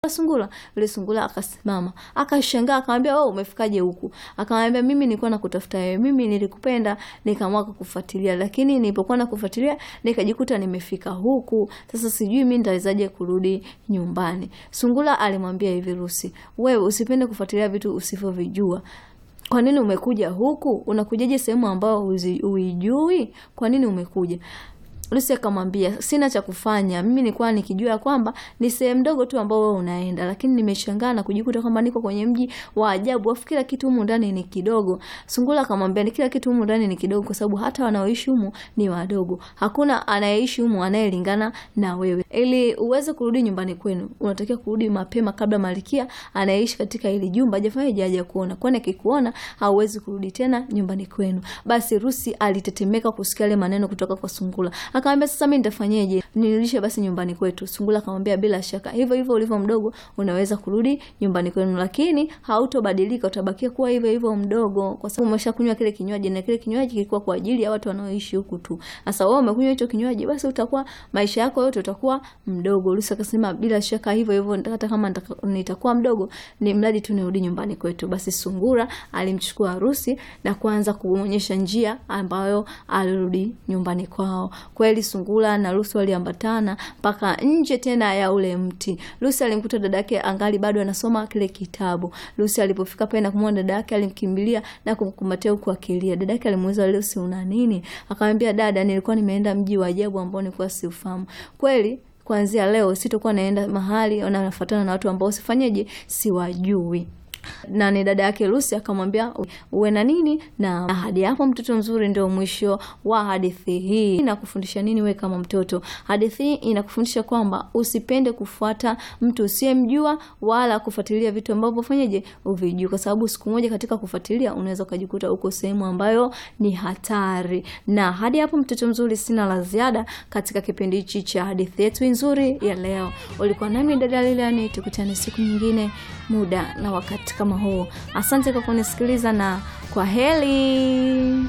Sungura. Yule sungura akasimama, akashangaa, akamwambia wewe umefikaje huku? Akamwambia mimi nilikuwa nakutafuta wewe, mimi nilikupenda, nikaamua kukufuatilia, lakini nilipokuwa nakufuatilia nikajikuta nimefika huku. Sasa sijui mimi nitawezaje kurudi nyumbani. Sungura alimwambia hivi Rusi, wewe usipende kufuatilia vitu usivyovijua. Kwa nini umekuja huku? Unakujaje sehemu ambayo huijui? Kwa nini umekuja? Lucy akamwambia sina cha kufanya, mimi nilikuwa nikijua kwamba ni sehemu ndogo tu ambao wewe unaenda, lakini nimeshangaa na kujikuta kwamba niko kwenye mji wa ajabu, afu kila kitu humu ndani ni kidogo. Sungura akamwambia ni kila kitu humu ndani ni kidogo, kwa sababu hata wanaoishi humu ni wadogo, hakuna anayeishi humu anayelingana na wewe. Ili uweze kurudi nyumbani kwenu, unatakiwa kurudi mapema kabla Malkia anayeishi katika hili jumba hajafanya haja kuona, kwani akikuona hauwezi kurudi tena nyumbani kwenu. Basi Rusi alitetemeka kusikia yale maneno kutoka kwa Sungura. Akamwambia sasa mimi nitafanyeje? Nirudishe basi nyumbani kwetu. Sungura akamwambia bila shaka, hivyo hivyo ulivyo mdogo unaweza kurudi nyumbani kwenu, lakini hautobadilika, utabakia kuwa hivyo hivyo mdogo, kwa sababu umeshakunywa kile kinywaji, na kile kinywaji kilikuwa kwa ajili ya watu wanaoishi huku tu. Sasa wewe umekunywa hicho kinywaji, basi utakuwa maisha yako yote utakuwa mdogo. Lucy akasema bila shaka, hivyo hivyo, hata kama nitakuwa mdogo, ni mradi tu nirudi nyumbani kwetu. Basi Sungura alimchukua Rusi na kuanza kuonyesha njia ambayo alirudi nyumbani kwao. Kweli Sungura na Lucy waliambatana mpaka nje tena ya ule mti. Lucy alimkuta dada yake angali bado anasoma kile kitabu. Lucy alipofika pale na kumwona dada yake alimkimbilia na kumkumbatia huku akilia. Dada yake alimuuliza Lucy, una nini? Akamwambia, dada, nilikuwa nimeenda mji wa ajabu ambao nilikuwa siufahamu. Kweli kuanzia leo sitokuwa naenda mahali na nafuatana na watu ambao sifanyeje, siwajui na ni dada yake Lucy akamwambia uwe na nini na hadi hapo. Mtoto mzuri ndio mwisho wa hadithi hii. Inakufundisha nini wewe kama mtoto? Hadithi hii inakufundisha kwamba usipende kufuata mtu usiyemjua wala kufuatilia vitu ambavyo fanyeje uvijui, kwa sababu siku moja katika kufuatilia unaweza ukajikuta uko sehemu ambayo ni hatari. Na hadi hapo, mtoto mzuri, sina la ziada katika kipindi hichi cha hadithi yetu nzuri ya leo. Ulikuwa nami dada Lilian, tukutane siku nyingine muda na wakati kama huu. Asante kwa kunisikiliza na kwa heri.